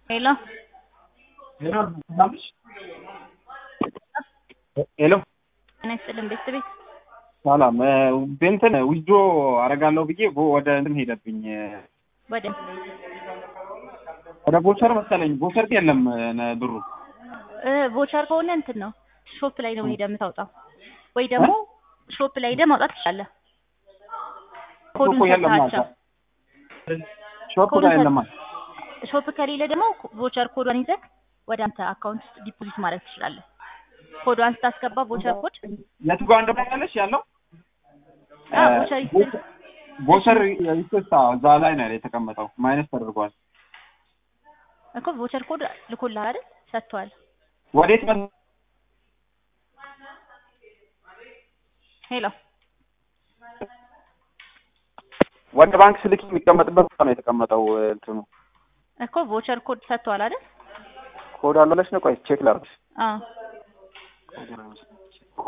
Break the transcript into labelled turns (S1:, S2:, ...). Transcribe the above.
S1: ሄሎ
S2: ሄሎ ሰላምሽ? ሄሎ
S1: ጤና ይስጥልን ቤተሰቤት
S2: ሰላም እንትን ዊዝድሮ አደርጋለሁ ብዬ ቦ- ወደ እንትን ሄደብኝ
S1: ወደ
S2: ወደ ቦቸር መሰለኝ ቦቸር የለም ነ- ብሩ
S1: እ ቮቸር ከሆነ እንትን ነው ሾፕ ላይ ነው ሄደህ የምታወጣው ወይ ደግሞ ሾፕ ላይ ሄደህ ማውጣት ትችላለህ። ኮዱን
S2: ሾፕ የለም
S1: ሰጥተሃቸው
S2: ሾፕ
S1: ኮዱን
S2: ጋር የለም
S1: ሾፕ ከሌለ ደግሞ ቮቸር ኮዷን ይዘህ ወደ አንተ አካውንት ውስጥ ዲፖዚት ማድረግ ትችላለህ። ኮዷን ስታስገባ ቮቸር ኮድ
S2: የቱ ጋር እንደሆነለሽ ያለው
S1: አ ቮቸር ይስጥ
S2: ቦቸር ይስታ እዛ ላይ ነው የተቀመጠው ማይነስ ተደርጓል
S1: እኮ ቮቸር ኮድ ልኮልሃል አይደል? ሰጥቷል።
S2: ወዴት መ
S1: ሄሎ
S2: ወደ ባንክ ስልክ የሚቀመጥበት ቦታ ነው የተቀመጠው እንትኑ
S1: እኮ ቮቸር ኮድ ሰጥቷል አይደል?
S2: ኮድ አለለሽ ነው ቆይ ቼክ ላድርግሽ
S1: አዎ